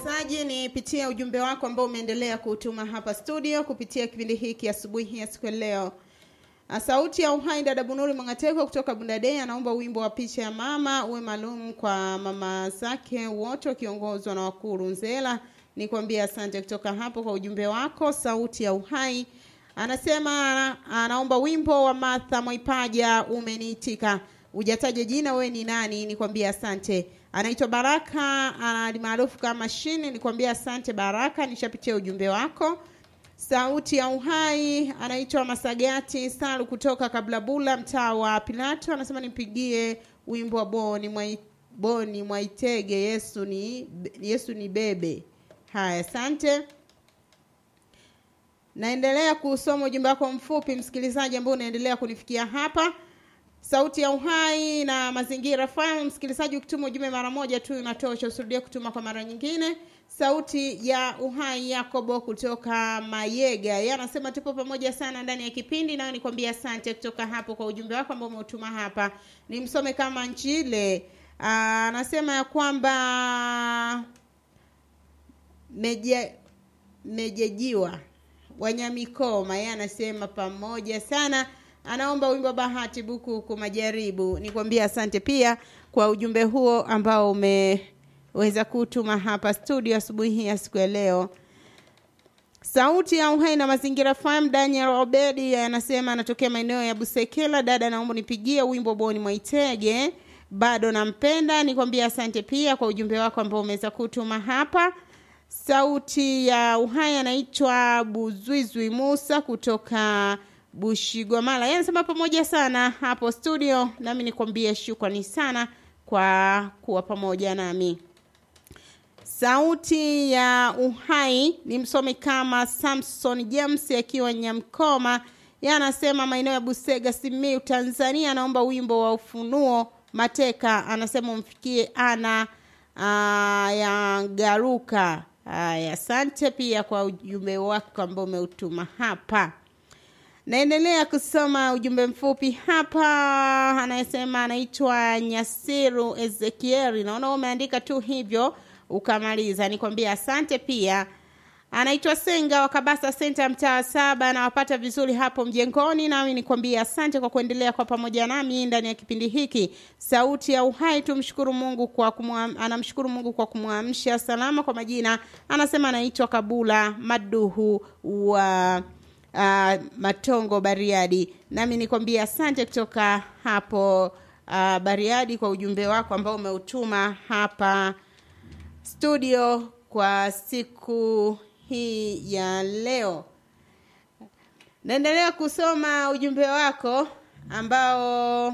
msikilizaji, nipitia ujumbe wako ambao umeendelea kutuma hapa studio kupitia kipindi hiki asubuhi ya siku ya leo. Sauti ya Uhai, dada Bunuri Mwangateko kutoka Bundadei anaomba wimbo wa picha ya mama uwe maalum kwa mama zake wote wakiongozwa na wakuu Runzela. Nikwambia asante kutoka hapo kwa ujumbe wako. Sauti ya Uhai anasema anaomba wimbo wa Martha Mwaipaja umeniitika. Ujataja jina, we ni nani? Nikwambia asante. Anaitwa Baraka maarufu kama Shini. Nikwambia asante Baraka, nishapitia ujumbe wako. Sauti ya Uhai anaitwa Masagati Salu kutoka Kablabula, mtaa wa Pilato, anasema nipigie wimbo wa Boni Mwai, Boni Mwaitege, Yesu ni Yesu ni bebe. Haya, asante. Naendelea kusoma ujumbe wako mfupi, msikilizaji ambao unaendelea kunifikia hapa. Sauti ya Uhai na Mazingira FM, msikilizaji, ukituma ujumbe mara moja tu inatosha, usirudie kutuma kwa mara nyingine. Sauti ya Uhai Yakobo kutoka Mayega, yeye anasema tupo pamoja sana ndani ya kipindi, nayo nikwambia asante kutoka hapo kwa ujumbe wako ambao umeutuma hapa. Nimsome kama Njile anasema ya kwamba meje mejejiwa Wanyamikoma, yeye anasema pamoja sana anaomba wimbo Bahati Buku huku Majaribu. Nikwambia asante pia kwa ujumbe huo ambao umeweza kutuma hapa studio asubuhi hii ya siku ya leo. Sauti ya Uhai na Mazingira FM, Daniel Obedi anasema anatokea maeneo ya Busekela. Dada, naomba nipigie wimbo Boni Mwaitege, bado nampenda. Nikwambia asante pia kwa ujumbe wako ambao umeweza kutuma hapa. Sauti ya Uhai anaitwa Buzwizwi Musa kutoka Bushigwamala. Yeye anasema pamoja sana hapo studio, nami nikwambie shukrani sana kwa kuwa pamoja nami. Sauti ya Uhai ni msomi kama Samson James akiwa Nyamkoma. Yeye anasema maeneo ya Busega, Simiu, Tanzania. Anaomba wimbo wa Ufunuo Mateka, anasema umfikie ana uh, ya Garuka. Haya, asante pia kwa ujumbe wako ambao umeutuma hapa. Naendelea kusoma ujumbe mfupi hapa, anayesema anaitwa Nyasiru Ezekieli. Naona umeandika tu hivyo ukamaliza, nikwambia asante. Pia anaitwa Senga wa Kabasa Center, mtaa saba, anawapata vizuri hapo mjengoni, nami nikwambia asante kwa kuendelea kwa pamoja nami ndani ya kipindi hiki Sauti ya Uhai. Tumshukuru Mungu kwa kumwam, anamshukuru Mungu kwa kumwamsha salama. Kwa majina anasema anaitwa Kabula Maduhu wa Uh, Matongo Bariadi, nami nikwambia asante kutoka hapo uh, Bariadi kwa ujumbe wako ambao umeutuma hapa studio kwa siku hii ya leo. Naendelea kusoma ujumbe wako ambao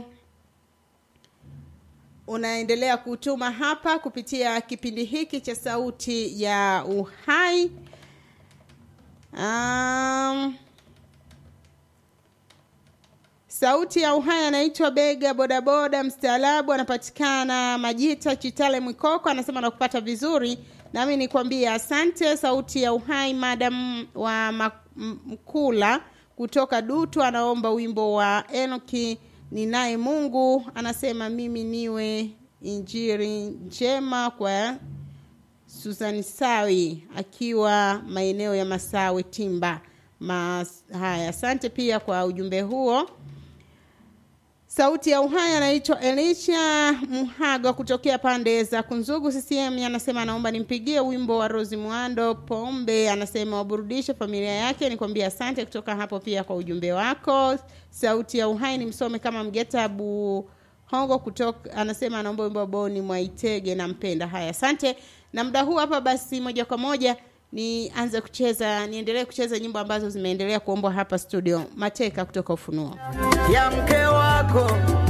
unaendelea kutuma hapa kupitia kipindi hiki cha Sauti ya Uhai. Um, Sauti ya Uhai anaitwa Bega bodaboda mstaarabu, anapatikana Majita Chitale Mwikoko, anasema nakupata vizuri, nami nikwambie asante. Sauti ya Uhai madam wa Mkula kutoka Dutu anaomba wimbo wa Enoki ninaye Mungu, anasema mimi niwe injiri njema kwa Susan Sawi akiwa maeneo ya Masawe Timba. Mas, haya, asante pia kwa ujumbe huo. Sauti ya Uhai anaitwa Elisha Muhaga kutokea pande za Kunzugu CCM, anasema anaomba nimpigie wimbo wa Rosi Mwando Pombe, anasema waburudishe familia yake. Nikwambia asante kutoka hapo pia kwa ujumbe wako. Sauti ya Uhai ni msome kama Mgeta Bu Hongo kutoka, anasema anaomba wimbo Boni Mwaitege, nampenda. Haya, asante. Na muda huu hapa basi, moja kwa moja nianze kucheza, niendelee kucheza nyimbo ambazo zimeendelea kuombwa hapa studio. Mateka kutoka Ufunuo ya mke wako